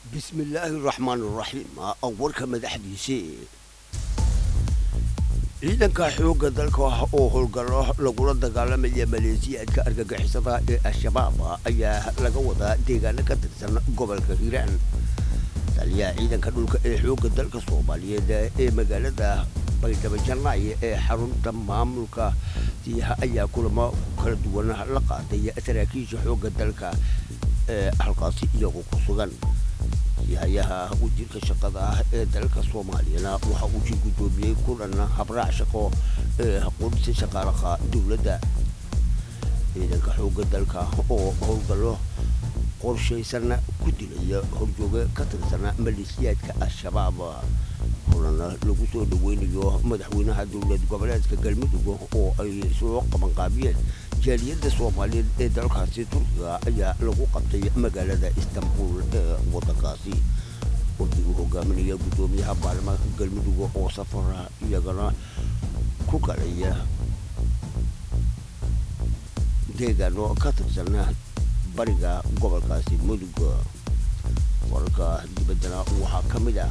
bismillaahi raxmaan raxiim warka madaxdiisii ciidanka xoogga dalka oo howlgallo lagula dagaalamaya maleesiyaadka argagixisada ee al-shabaab ayaa laga wadaa deegaano ka tirsan gobolka hiiraan taliyaha ciidanka dhulka ee xoogga dalka soomaaliyeed ee magaalada baydhabo janaaye ee xarunta maamulka siiha ayaa kulamo kala duwan la qaaday saraakiisha xoogga dalka ee halkaasi iyagoo ku sugan sihayaha wasiirka shaqada ah ee dalka soomaaliyana waxa uu sii guddoomiyey kulan habraac shaqo ee qudsi shaqaalaha dowladda ciidanka xoogga dalka oo howlgallo qorshaysan ku dilaya horjooge ka tirsan maleesiyaadka al-shabaab kulana lagu soo dhaweynayo madaxweynaha dowlad goboleedka galmudug oo ay soo qabanqaabiyeen jaaliyadda soomaaliyeed ee dalkaasi turkiga ayaa lagu qabtay magaalada istanbul ee waddankaasi warkii uu hogaaminaya guddoomiyaha baarlamaanka galmudug oo safara iyagana ku kalaya deegaano ka tirsan bariga gobolkaasi mudug wararka dibaddana waxaa ka mid ah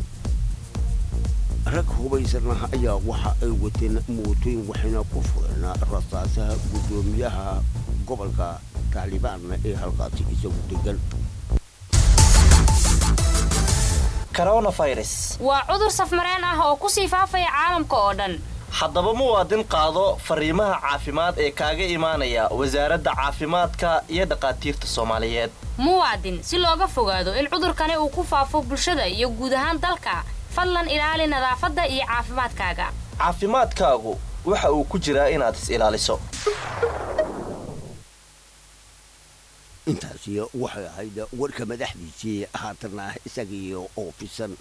rag hubaysana ayaa waxa ay wateen mootooyin waxayna ku fureen rasaasaha guddoomiyaha gobolka taalibaan ee halkaasi isagu degan coronavirus waa cudur safmareen ah oo ku sii faafaya caalamka oo dhan haddaba muwaadin qaado fariimaha caafimaad ee kaaga imaanaya wasaaradda caafimaadka iyo dhakhaatiirta soomaaliyeed muwaadin si looga fogaado in cudurkani uu ku faafo bulshada iyo guud ahaan dalka fadlan ilaali nadaafadda iyo caafimaadkaaga caafimaadkaagu waxa uu ku jiraa inaad is ilaaliso intaasi waxay ahayd warka madaxdiisii haatana isagii oo fisan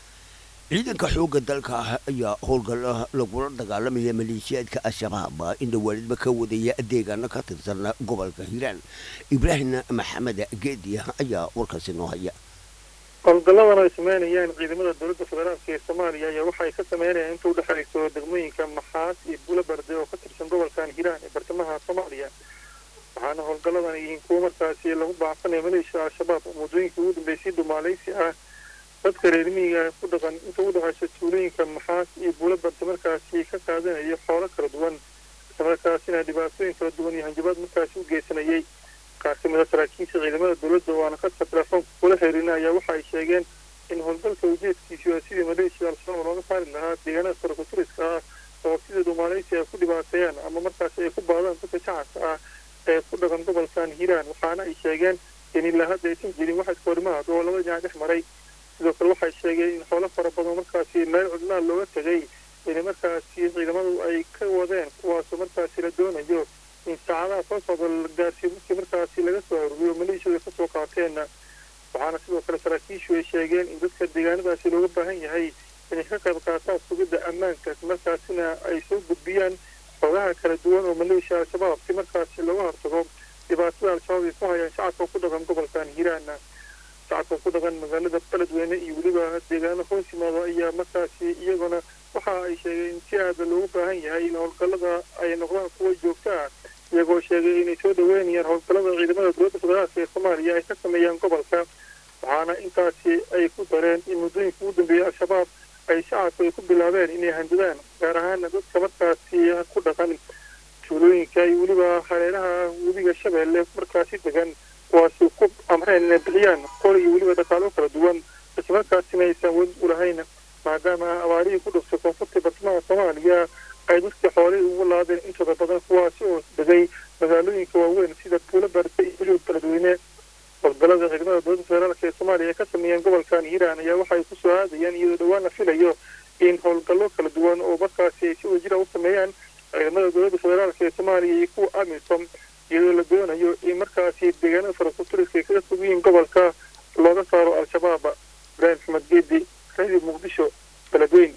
ciidanka xoogga dalka ayaa howlgalla lagula dagaalamaya maleeshiyaadka al-shabaab inda waalidba ka wadaya deegaano ka tirsan gobolka hiiraan ibraahim maxamed geedi ayaa warkaasi noo haya howlgalladan ay sameynayaan ciidamada dowladda federaalka ee soomaaliya ayaa waxay ka sameynayaan inta udhexayso degmooyinka maxaas iyo buulabarde oo ka tirsan gobolkan hiiraan ee bartamaha soomaaliya waxaana howlgalladan yihiin kuwo markaasi lagu baacsanaya maleeshiya al-shabaab oo muddooyinkii ugu dambeysay dhumaalaysi ah dadka reer miyiga ku dhaqan inta u dhexayso tuulooyinka maxaas iyo buulabarde markaasi ka qaadanaya xoolo kala duwan islamarkaasina dhibaatooyin kala duwan iyo hanjabaad markaasi u geysanayay qaar ka mid a saraakiisha ciidamada dowladda oo aan khadka telefoonka kula xiriirina ayaa waxa ay sheegeen in howlgalka ujeedkiisu waa sidii maleeshiya al-shabaab looga saari lahaa deegaanada farakuturiska ah oo sida dhumaalaysi ay ku dhibaateeyaan ama markaasi ay ku baadaan dadka shacabka ah ee ku dhaqan gobolkan hiiraan waxaana ay sheegeen in ilaa hadda aysan jirin wax iskoorimaad oo laba dhinac dhex maray sidoo kale waxay sheegeen in xoolo fara badan markaasi meel cudlaan looga tegay in markaasi ciidamadu ay ka wadeen kuwaasoo markaasi la doonayo in saacadaha soo socda la gaarsiiyo markii markaasi laga soo aruuriyo maleeshiyada ka soo qaateenna waxaana sidoo kale saraakiishu ay sheegeen in dadka deegaanadaasi looga baahan yahay inay ka qayb qaataan sugidda ammaanka markaasina ay soo gudbiyaan xogaha kala duwan oo maleeshiya al-shabaab si markaasi looga hortago dhibaatada al-shabaab ay ku hayaan shacabka ku dhaqan gobolkan hiiraana shacabka ku dhaqan magaalada beledweyne iyo weliba deegaano hoos yimaado ayaa markaasi iyaguna waxa ay sheegeen in si aada loogu baahan yahay in howlgallada ay noqdaan kuwa joogto ah iyagoo sheegay inay soo dhaweynayaan howlgallada ciidamada dowladda federaalka ee soomaaliya ay ka sameeyaan gobolka waxaana intaasi ay ku dareen in muddooyinka ugu dambeeyay al-shabaab ay shacabku ay ku bilaabeen inay handadaan gaar ahaana dadka markaasi ku dhaqan tuulooyinka iyo weliba hareeraha webiga shabeelle markaasi degan kuwaasi ku amreen inay bixiyaan qol iyo weliba dhaqaalo kala duwan islamarkaasina aysan weli u lahayn maadaama abaarihii ku dhuftay koonfurta bartamaha soomaaliya ay dadka xoolihii ugu laadeen intooda badan kuwaasi oo degay magaalooyinka waaweyn sida buulo barde iyo weliba beledweyne howlgallada ciidamada dowladda federaalka ee soomaaliya ay ka sameeyeen gobolkan hiiraan ayaa waxay ku soo aadayaan iyadoo dhowaan la filayo in howlgallo kala duwan oo markaasi ay si wajira u sameeyaan ciidamada dowladda federaalka ee soomaaliya iyo kuwa amisom iyadoo la doonayo in markaasi deegaanada farakuturiska ay kaga fog yihiin gobolka looga saaro al-shabaab ibraahim maxamed geedi radio muqdisho beledweyne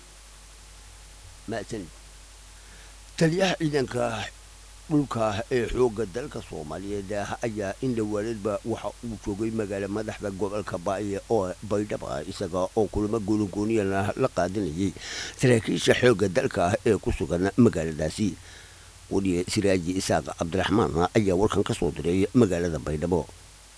mahadsanid taliyaha ciidanka dhulka ee xoogga dalka soomaaliyeed ayaa in dhawaaladba waxa uu joogay magaalo madaxda gobolka baaye oo baydhaba isaga oo kulamo goonigooniyana la qaadanayay saraakiisha xoogga dalka ee ku sugan magaaladaasi weliye siraaji isaaq cabdiraxmaan ayaa warkan ka soo diray magaalada baydhabo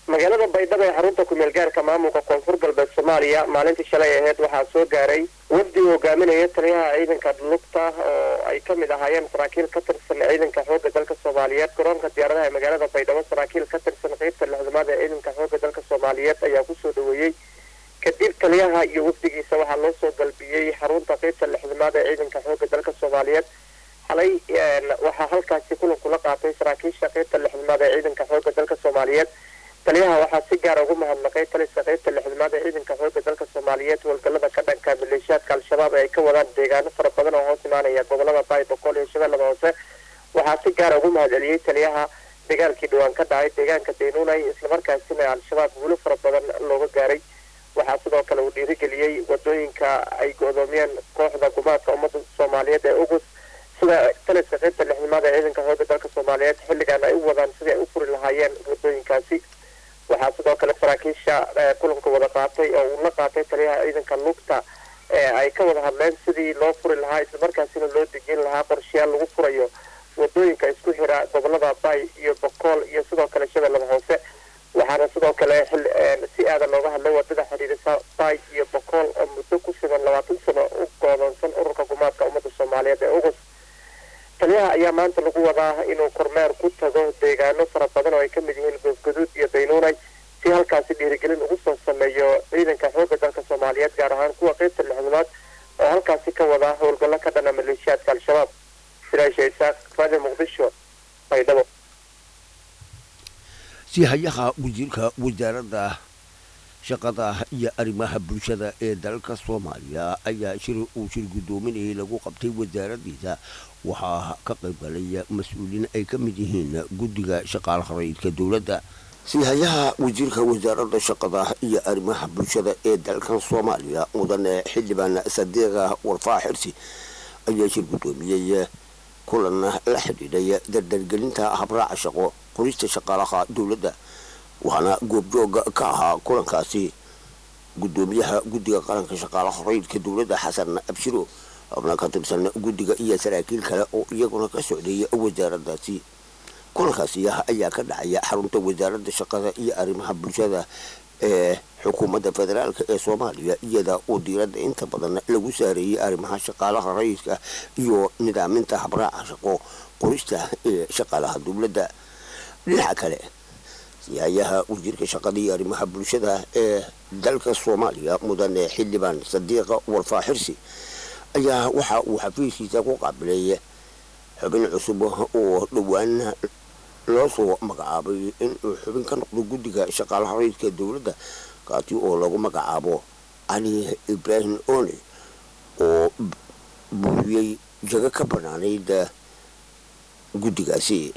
magaalada baydhabo ee xarunta kumeel gaarka maamulka koonfur galbeed soomaaliya maalintii shalay aheyd waxaa soo gaaray wafdi uu hogaaminaya taliyaha ciidanka lugta oo ay ka mid ahaayeen saraakiil ka tirsan ciidanka xoogga dalka soomaaliyeed garoonka diyaaradaha ee magaalada baydhabo saraakiil ka tirsan qeybta lixdamaad ee ciidanka xoogga dalka soomaaliyeed ayaa kusoo dhaweeyey kadib taliyaha iyo wafdigiisa waxaa loo soo galbiyey xarunta qeybta lixdamaad ee ciidanka xoogga dalka soomaaliyeed xalay waxaa halkaasi kulan kula qaatay saraakiisha qeybta lixdamaad ee ciidanka xoogga dalka soomaaliyeed taliyaha waxaa si gaara ugu mahadnaqay taliska qeybta lixdamaad ee ciidanka xoogga dalka soomaaliyeed howlgallada ka dhanka maleeshiyaadka al-shabaab ee ay ka wadaan deegaano fara badan oo hoos imaanaya gobolada baay boqol iyo shabeellada hoose waxaa si gaara ugu mahadceliyey taliyaha dagaalkii dhawaan ka dhacay deegaanka daynuunay islamarkaasina al-shabaab guulo fara badan looga gaaray waxaa sidoo kale uu dhiirigeliyey wadooyinka ay go-doomiyeen kooxda gumaadka ummadda soomaaliyeed ee ugus sida taliska qeybta lixdamaad ee ciidanka xoogga dalka soomaaliyeed xilligan ay u wadaan sidii ay u furi lahaayeen wadooyinkaasi waxaa sidoo kale saraakiisha kulanka wada qaatay oo uu la qaatay taliyaha ciidanka lugta ee ay ka wada hadleen sidii loo furi lahaa islamarkaasina loo dejin lahaa qorshayaal lagu furayo wadooyinka isku xira gobolada bay iyo bokool iyo sidoo kale shabeellada hoose waxaana sidoo kale si aada looga hadlay wadada xidhiidhisa bay iyo bokool oo muddo ku sugan labaatan sano u goodoonsan ururka gumaadka ummadda soomaaliyeed ee ugus taliyaha ayaa maanta lagu wadaa inuu kormeer ku tago deegaano fara badan oo ay ka mid yihiin goosgaduud iyo daynuunay si halkaasi dhiirigelin ugu soo sameeyo ciidanka xoogga dalka soomaaliyeed gaar ahaan kuwa qeybta lixdamaad oo halkaasi ka wada howlgallo ka dhana maleeshiyaadka al-shabaab siraasha isaaq raadi muqdisho baydhabo si hayaha wasiirka wasaaradda shaqada iyo arrimaha bulshada ee dalka soomaaliya ayaa shir uu shir guddoominayay lagu qabtay wasaaraddiisa waxaa ka qayb galay mas-uuliin ay ka mid yihiin guddiga shaqaalaha rayidka dowladda sihayaha wasiirka wasaaradda shaqada iyo arrimaha bulshada ee dalkan soomaaliya mudane xildhibaan sadiiqa warfaa xirsi ayaa shir guddoomiyey kulan la xidhiidhay dardargelinta habraaca shaqo qorista shaqaalaha dowladda waxaana goobjooga ka ahaa kulankaasi guddoomiyaha guddiga qaranka shaqaalaha rayidka dowladda xasan abshiro xubna ka tirsan guddiga iyo saraakiil kale oo iyaguna ka socday wasaaraddaasi kulankaasi ayaa ka dhacaya xarunta wasaaradda shaqada iyo arrimaha bulshada ee xukuumadda federaalk ee soomaaliya iyada oo diiradda inta badan lagu saareeyey arrimaha shaqaalaha rayidka iyo nidaaminta habraaca shaqo qorista ee shaqaalaha dowladda dhinaca kale siyayaha wasiirka shaqada iyo arrimaha bulshada ee dalka soomaaliya mudane xildhibaan sadiiqa warfaa xirsi ayaa waxa uu xafiiskiisa ku qaabilay xubin cusub oo dhowaan loo soo magacaabay inuu xubin ka noqdo guddiga shaqaalaha rayidka dowladda kaasi oo lagu magacaabo cali ibraahim one oo buuriyey jago ka banaanayd guddigaasi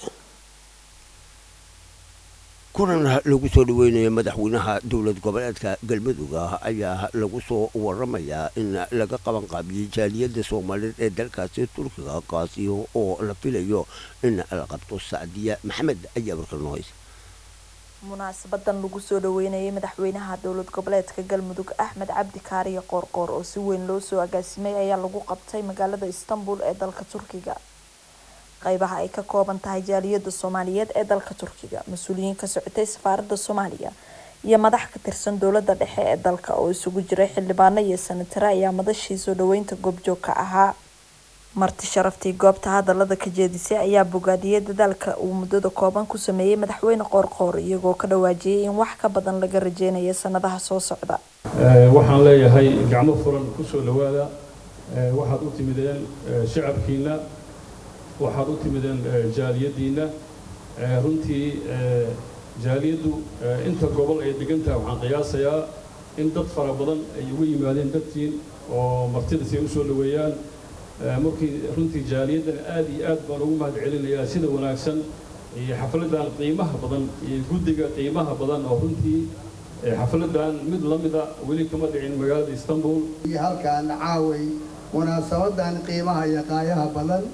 kulan lagu soo dhaweynaya madaxweynaha dowlad goboleedka galmudug ayaa lagu soo waramayaa in laga qaban qaabiyey jaaliyadda soomaaliyeed ee dalkaasi turkiga kaasi oo la filayo in la qabto sacdiya maxamed ayaa warkalnohays munaasabadan lagu soo dhaweynayay madaxweynaha dowlad goboleedka galmudug axmed cabdi kaariye qoorqoor oo si weyn loo soo agaasimay ayaa lagu qabtay magaalada istanbul ee dalka turkiga qaybaha ay ka kooban tahay jaaliyada soomaaliyeed ee dalka turkiga mas-uuliyiin ka socotay safaaradda soomaaliya iyo madax ka tirsan dowlada dhexe ee dalka oo isugu jiray xildhibaano iyo sanatare ayaa madashii soo dhaweynta goobjoog ka ahaa marti sharaftii goobta hadalada ka jeedisay ayaa bogaadiyey dadaalka uu muddada kooban ku sameeyey madaxweyne qoorqoor iyagoo ka dhawaajiyay in wax ka badan laga rajeynayo sanadaha soo socda waxaan leeyahay gacmo furan kusoo dhawaada waxaad u timideen shacabkiina waxaad u timideen jaaliyadiina runtii jaaliyaddu inta gobol ay degantaha waxaan qiyaasayaa in dad fara badan ay ugu yimaadeen dadtiin oo martida si ay usoo dhaweeyaan markii runtii jaaliyaddan aad iyo aad baan ugu mahad celinayaa sida wanaagsan iyo xafladan qiimaha badan iyo guddiga qiimaha badan oo runtii xafladan mid la mida weli kama dhicin magaalada istanbul iyo halkaan caaway munaasabadan qiimaha iyo qaayaha badan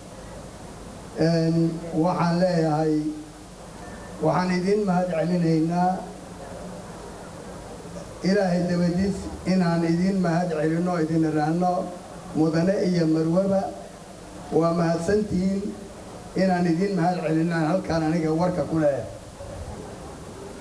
waxaan leeyahay waxaan idin mahad celinaynaa ilaahay dabadiis inaan idin mahad celinno idin iraahno mudane iyo marwaba waa mahadsantihiin inaan idin mahad celinaan halkaan aniga warka ku leeyahay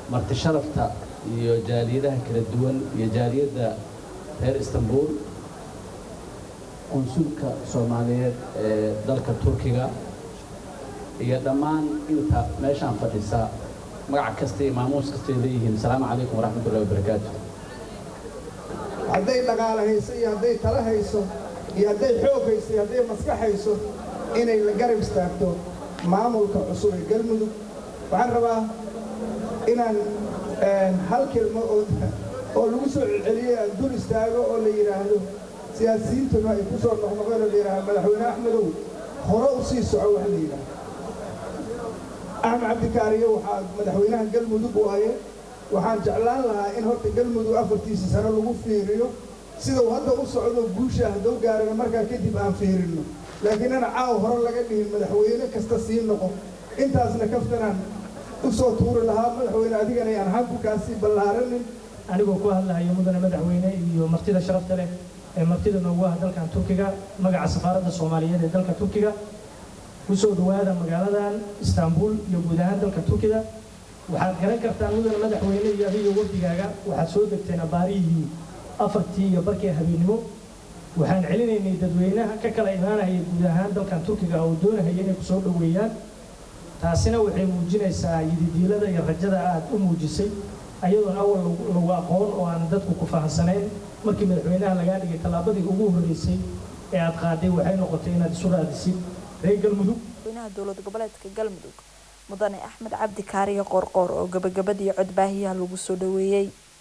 marti sharafta iyo jaaliyadaha kala duwan iyo jaaliyadda reer istanbul qunsulka soomaaliyeed ee dalka turkiga iyo dhammaan inta meeshaan fadhisa magac kasta iyo maamuus kasta ay leeyihiin asalaamu calaykum waraxmatullahi wabarakaatu hadday dhaqaale hayso iyo hadday tala hayso iyo hadday xoog hayso iyo hadday maskax hayso inay la garab istaagto maamulka cusub ee galmudug waxaan rabaa inaan hal kelmo oo oo lagu soo celceliyo aan dul istaago oo la yidhaahdo siyaasiyiintuna ay ku soo noqnoqeen oo la yidhaahdo madaxweyne axmedow hore u sii soco wax la yidhaahdo axmed cabdikaariyo waxaa madaxweynaha galmudug waaye waxaan jeclaan lahaa in horta galmudug afartiisa sano lagu fiiriyo sidau hadda u socdo guusha haddou gaarana markaa kadib aan fiirinno laakiin ana caaw hore laga dhihin madaxweyne kasta sii noqo intaasna kaftanaan u soo tuuri lahaa madaxweyne adigana aan hankukaasii ballaaranin anigoo ku hadlahayo mudane madaxweyne iyo martida sharafta leh ee martida noogu ah dalkan turkiga magaca safaaradda soomaaliyeed ee dalka turkiga kusoo dhowaada magaaladan istaanbul iyo guud ahaan dalka turkiga waxaad garan kartaan mudane madaxweyne iyo adiga wafdigaaga waxaad soo degteen abaarihii afartii iyo barkii habeennimo waxaan celinaynay dadweynaha ka kala imaanaya guud ahaan dalkan turkiga oo doonahaya inay kusoo dhoweeyaan taasina waxay muujinaysaa yididiilada iyo rajada aad u muujisay ayadoon awal lagu aqoon oo aan dadku ku fahansanayn markii madaxweynaha lagaa dhigay tallaabadii ugu horreysay ee aad qaaday waxay noqotay inaad isu raadisid reer galmudug madaxweynaha dowlad goboleedka galmudug mudane axmed cabdi kaariyo qoorqoor oo gabagabadii codbaahiyaha lagu soo dhoweeyey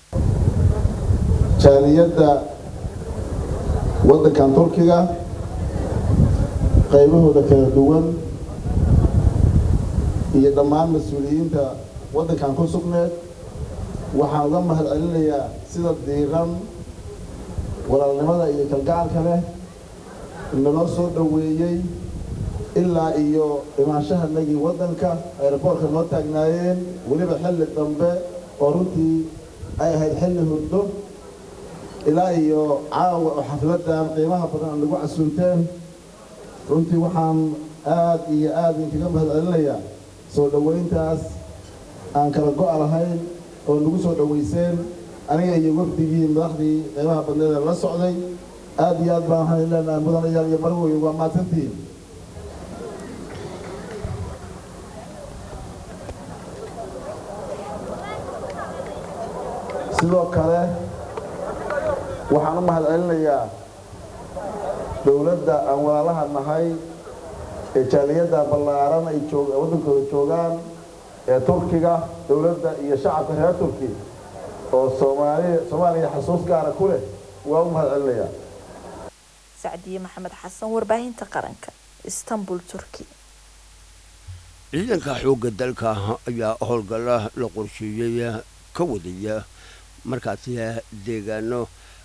jaaliyadda waddankan turkiga qaybahooda kala duwan iyo dhammaan mas-uuliyiinta waddankan ku sugneed waxaan uga mahad celinayaa sida diiqan walaalnimada iyo kalgacalka leh naloo soo dhoweeyey ilaa iyo imaanshahanagii waddanka ayraboorka noo taagnaayeen weliba xilli dambe oo runtii ay ahayd xilli hurdo ilaa iyo caawa oo xafladdan qiimaha badan aan nagu casuunteen runtii waxaan aad iyo aad idinkaga mahad celinayaa soo dhoweyntaas aan kala go' lahayn oo nagu soo dhoweyseen aniga iyo wafdigii madaxdii qiimaha badneed ee la socday aad iyo aad baan waxaan leenahay mudanayaal iyo marwoy waa mahadsantihiin sidoo kale waxaan u mahad celinayaa dowladda aan walaalaha nahay ee jaaliyadda ballaaran ay joog waddankooda joogaan ee turkiga dowladda iyo shacabka reer turki oo soomaaliya soomaaliya xasuus gaara ku leh waa u mahad celinayaa sacdiye maxamed xasan warbaahinta qaranka istanbul turki ciidanka xoogga dalka ayaa howlgalla la qorsheeyey ka wadaya markaasi deegaano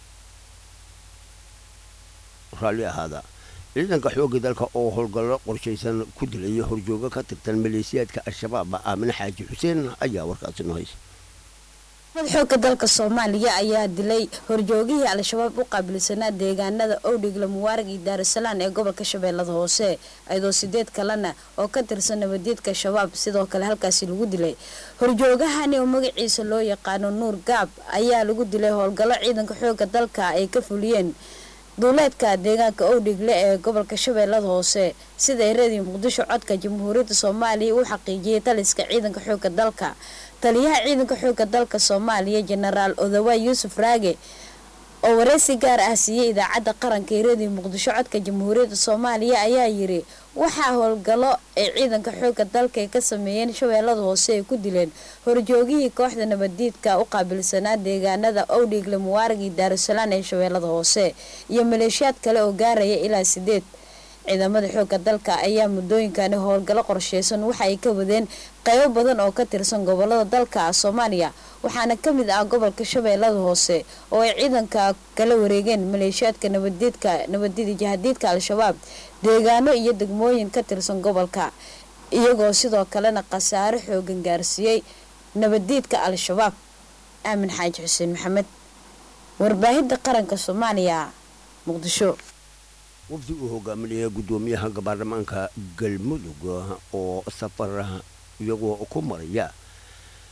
raalli ahaada ciidanka xoogga dalka oo howlgallo qorshaysan ku dilaya horjoogo ka tirtan maleesiyaadka al-shabaab aamine xaaji xuseen ayaa warkaasi noo haysa xoogga dalka soomaaliya ayaa dilay horjoogihii al-shabaab u qaabilsanaa deegaanada owdhigla mubaarag iyo daarusalaan ee gobolka shabeellada hoose iyadoo sideed kalena oo ka tirsan nabadeedka shabaab sidoo kale halkaasi lagu dilay horjoogahani oo magaciisa loo yaqaano nuur gaab ayaa lagu dilay howlgallo ciidanka xoogga dalka ay ka fuliyeen duuleedka deegaanka owdhigle ee gobolka shabeellada hoose sida eradii muqdisho codka jamhuuriyadda soomaaliya uu xaqiijiyay taliska ciidanka xoogga dalka taliyaha ciidanka xoogga dalka soomaaliya jenaraal odawa yuusuf raage oo wareysi gaar ah siiyey idaacadda qaranka eradii muqdisho codka jamhuuriyadda soomaaliya ayaa yiri waxaa howlgallo ay ciidanka xoogga dalka ay ka sameeyeen shabeellada hoose ay ku dileen horjoogihii kooxda nabadiidka u qaabilsanaa deegaanada owdhigle mubaarag iyo daarusalaan ee shabeellada hoose iyo maleeshiyaad kale oo gaaraya ilaa sideed ciidamada xoogga dalka ayaa muddooyinkani howlgallo qorsheysan waxa ay ka wadeen qaybo badan oo ka tirsan gobolada dalka soomaaliya waxaana ka mid ah gobolka shabeellada hoose oo ay ciidanka kala wareegeen maleeshiyaadka nabadiidka nabadida jahadiidka al-shabaab deegaano iyo degmooyin ka tirsan gobolka iyagoo sidoo kalena khasaaro xoogan gaarsiiyey nabadiidka al-shabaab aamin xaaji xuseen maxamed warbaahinta qaranka soomaaliya muqdisho wafdi uu hogaaminaya guddoomiyaha baarlamaanka galmudug oo safar iyagoo ku maraya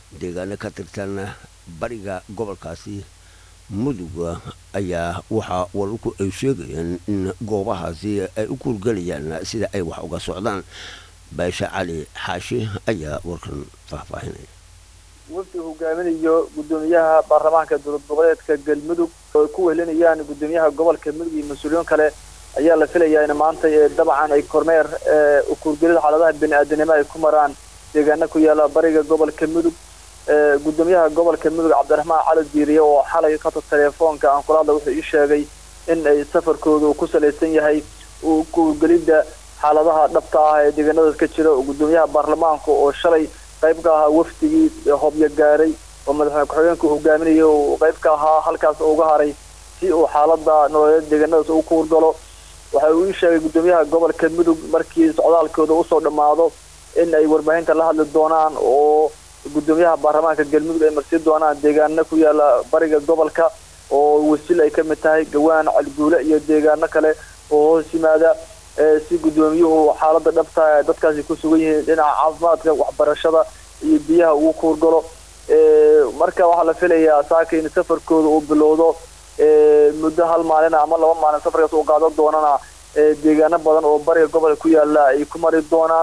deegaano ka tirsan bariga gobolkaasi muduga ayaa waxaa wararku ay sheegayaan in goobahaasi ay u kuurgelayaan sida ay wax uga socdaan baasha cali xaashi ayaa warkan faahfaahinaya wafdi hogaaminayo gudoomiyaha baarlamaanka dowlad goboleedka galmudug oo ay ku wehelinayaan gudoomiyaha gobolka mudug iyo mas-uuliyiin kale ayaa la filayaa in maanta dabcan ay kormeer ukuurgelida xaaladaha bini-aadanimo ay ku maraan deegaano ku yaala bariga gobolka mudug gudoomiyaha gobolka mudug cabdiraxmaan cali diiriye oo xalay kata teleefoonka aan kula hadla wuxuu ii sheegay in ay safarkooda uu ku salaysan yahay ukuurgelida xaaladaha dhabta ah ee deegaanadaas ka jira gudoomiyaha baarlamaanka oo shalay qayb ka ahaa wafdigii hobyo gaaray oo madaxweyne ku-xigeenka hogaaminaya uu qayb ka ahaa halkaas uga haray si uu xaalada nololeed deegaanadaas u kuurgalo waxa uu ii sheegay gudoomiyaha gobolka mudug markii socdaalkooda usoo dhammaado in ay warbaahinta la hadli doonaan oo gudoomiyaha baarlamaanka galmudug ay marsi doonaan deegaano ku yaala bariga gobolka oo wasiil ay ka mid tahay gawaan calguule iyo deegaano kale oo hoos yimaada si gudoomiyuhu xaalada dhabta ee dadkaasi ku sugan yihiin dhinaca caafimaadka waxbarashada iyo biyaha ugu kuurgalo marka waxaa la filayaa saaka in safarkooda uu bilowdo muddo hal maalin ama laba maalin safarkaas uu qaadan doonana deegaano badan oo bariga gobolka ku yaala ay ku mari doonaan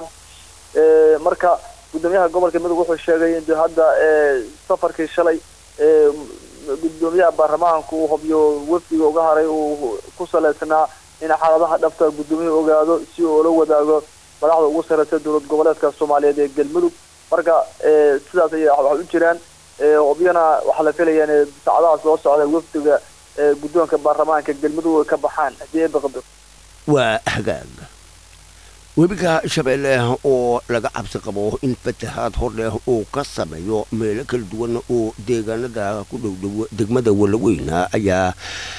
marka gudoomiyaha gobolka mudug wuxuu sheegay in hadda safarkii shalay gudoomiyaha baarlamaanka uu hobyo wafdiga uga haray uu ku salaysnaa in xaaladaha dhabta gudoomiyuhu ogaado si uu ula wadaago madaxda ugu sareysa dowlad goboleedka soomaaliyeed ee galmudug marka sidaas ay wax u jiraan hobyana waxaa la filaya in saacadaha soo socda wafdiga guddoonka baarlamaanka galmudug ay ka baxaan haddii ay baqdo waa hagaag webiga shabeelle oo laga cabsi qabo in fatahaad hor leh uu ka sameeyo meelo kala duwan oo deegaanada ku dhowdhow degmada walaweyna ayaa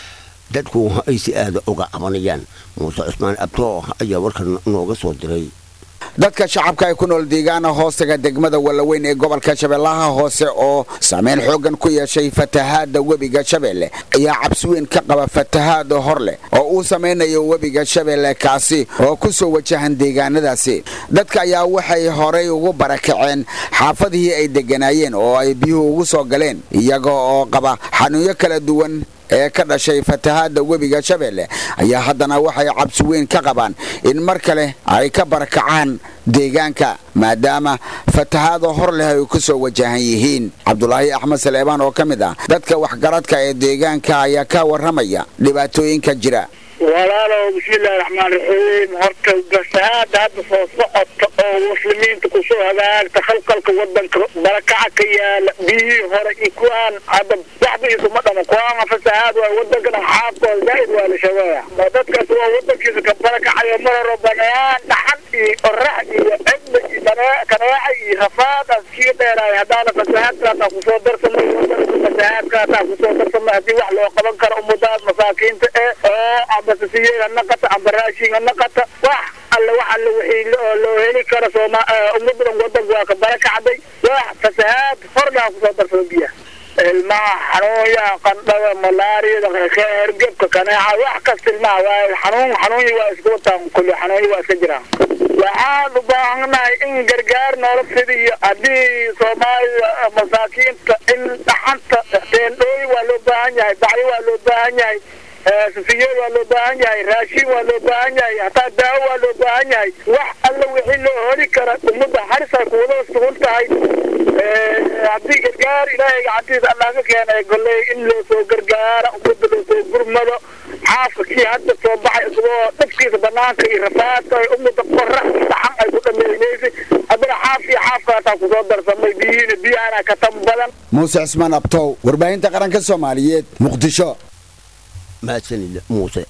dadku ay si aada uga cabanayaan muuse cusmaan abtoo ayaa warkan nooga soo diray dadka shacabka ay ku nool deegaana hoostaga degmada wallaweyn ee gobolka shabeellaha hoose oo saameyn xooggan ku yeeshay fatahaadda webiga shabeelle ayaa cabsi weyn ka qaba fatahaada hor leh oo uu samaynayo webiga shabeelle kaasi oo ku soo wajahan deegaanadaasi dadka ayaa waxay horay ugu barakaceen xaafadihii ay degganaayeen oo ay biyuhu ugu soo galeen iyaga oo qaba xanuunyo kala duwan ee ka dhashay fatahaadda webiga shabeelle ayaa haddana waxay cabsi weyn ka qabaan in mar kale ay ka barakacaan deegaanka maadaama fatahaada hor leh ay ku soo wajahan yihiin cabdulaahi axmed saleebaan oo ka mid ah dadka waxgaradka ee deegaanka ayaa ka warramaya dhibaatooyinka jira walaalow bismillahi raxmaan raxiim horta fasahaada hadda soo socota oo muslimiinta kusoo hagaagta khalqalka wadanka barakaca ka yaala biyihii hore iyo kuwaan hadda waxba isuma dhama kuwaana fasahaad waay wadankana xaabkooda zaaid waa la shabeeya ma dadkaas waa wadankiisa ka barakacayo mar hore banaan dhaxan iyo qorax iyo cibda iyo kaneeca iyo rafaadaas kii dheeraay haddaana fasahaadkaasaa kusoo darsamay wadanka fasahaadkaasaa kusoo darsamay haddii wax loo qaban karo ummadaas masaakiinta ee oo ambasasiyeed ha naqata amba raashin ha naqata wax alle wax alle wixii loo heli karo sooma ummadan wadanka waa ka barakacday wax fasahaad hordaa kusoo darsada biyaha ilmaha xanuunyaha qandhada malaariyada hergebka kaneeca wax kasta ilmaha waa xanuun xanuunyi waa iska wataan kulli xanuunyi waa iska jiraan waxaan u baahannahay in gargaar noola fidiyo haddii soomaalida masaakiinta in dhaxanta teendhooyi waa loo baahan yahay bacyo waa loo baahan yahay sufiyo waa loo baahan yahay raashin waa loo baahan yahay hataa daawo waa loo baahan yahay wax alla wixii loo heli kara ummadda haris ay kuwada sugun tahay haddii gargaar ilaahay gacantiisa allah ka keenay golley in loo soo gargaara ummadda loo soo gurmado xaafka kii hadda soo baxay isagoo dhafkiisa banaanka iyo rafaadka ay ummadda qorax iyo dhaxan ay ku dhameeynaysay haddana xaaf iyo xaafka hataa kusoo darsamay biyihiina biyahana ka tan badan muuse cismaan abtow warbaahinta qaranka soomaaliyeed muqdisho mahadsanid muuse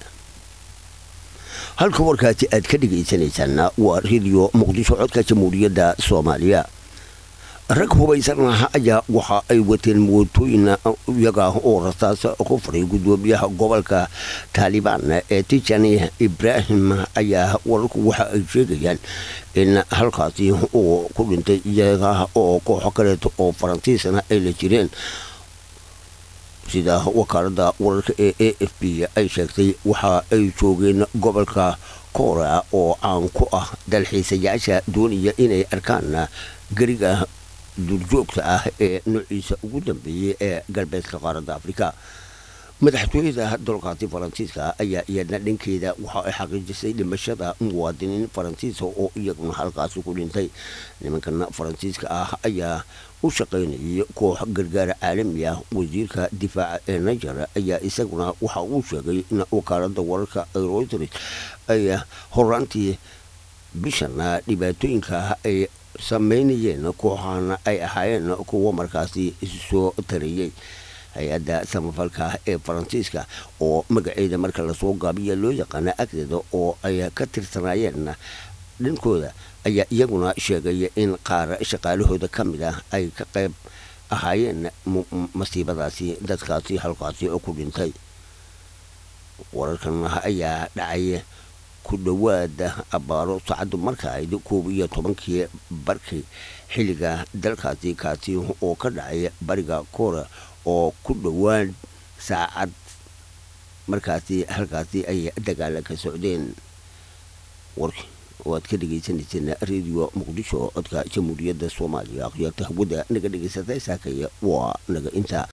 halka warkaasi aad ka dhegaysanaysaana waa rediyo muqdisho codka jamhuuriyadda soomaaliya rag hubaysan ayaa waxa ay wateen mootooyin iyaga oo rasaas ku faray gudoomiyaha gobolka taalibaan ee tijani ibraahim ayaa wararku waxa ay sheegayaan in halkaasi uu ku dhintay iyaga oo kooxo kaleeto oo faransiisna ay la jireen sida wakaalada wararka ee a f b ay sheegtay waxa ay joogeen gobolka koora oo caan ku ah dalxiisayaasha doonaya inay arkaan gariga duurjoogta ah ee noociisa ugu dambeeyey ee galbeedka qaaradda afrika madaxtooyada dalkaasi faransiiska ayaa iyadna dhankeeda waxa ay xaqiijisay dhimashada muwaadiniin faransiiska oo iyaguna halkaasi ku dhintay nimankan faransiiska ah ayaa u shaqaynayay koox gargaara caalami ah wasiirka difaaca ee niger ayaa isaguna waxa uu sheegay in wakaalada wararka reuters ay horaantii bishana dhibaatooyinka ay sameynayeen kooxana ay ahaayeen kuwo markaasi soo tarayey hay-adda samafalka ee faransiiska oo magaceeda marka lasoo gaabiya loo yaqaana agteeda oo ay ka tirsanaayeen dhinkooda ayaa iyaguna sheegay in qaar shaqaalahooda ka mid ah ay ka qayb ahaayeen masiibadaasi dadkaasi halkaasi oo ku dhintay wararkan ayaa dhacay ku dhowaada abaaro saacaddu marka ayd koob iyo tobankii barkii xilliga dalkaasi kaasi oo ka dhacay bariga koora oo ku dhowaan saacad markaasi halkaasi ay dagaala ka socdeen warki waad ka dhagaysanayseen radio muqdisho codka jamhuuriyadda soomaaliya akhyaarta hawada naga dhagaysatay saakaya waa naga intaa